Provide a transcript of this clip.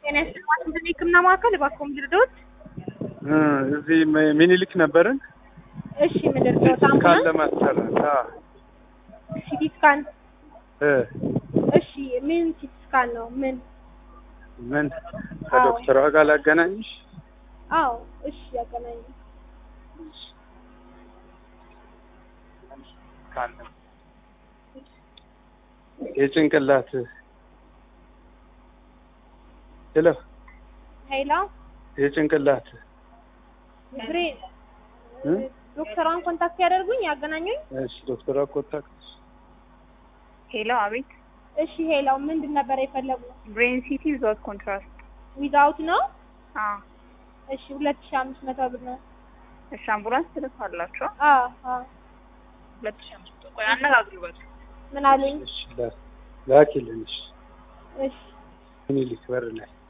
ጤና ይስጥልኝ ዋሽንግተን የህክምና ማዕከል እባክዎ ልርዳዎት? እዚህ ሚኒሊክ ነበርን። እሺ ምን ልርዳዎት? ሲቲ ስካን አምቡላንስ ለማሰራት አዎ። ሲቲ ስካን እ እሺ ምን ሲቲ ስካን ነው? ምን ምን ከዶክተሯ ጋር ላገናኝሽ? አዎ እሺ ያገናኝ ካለ የጭንቅላት ሄሎ ሄሎ የጭንቅላት ብሬን እ? ዶክተሯን ኮንታክት ያደርጉኝ ያገናኙኝ እሺ ዶክተሯ ኮንታክት ሄሎ፣ አቤት። እሺ ሄሎ ምንድን ነበር የፈለጉ ብሬን ሲቲ ዊዛውት ኮንትራስት። ዊዛውት ነው አዎ። እሺ ሁለት ሺህ አምስት መቶ ብር ነው እሺ፣ አምቡላንስ ትልካላችሁ? አዎ አዎ ሁለት ሺህ አምስት መቶ ቆይ፣ አነጋግሩበት። ምን አሉኝ እሺ ላ- ላኪልን እሺ እሺ ሚኒሊክ በር ላይ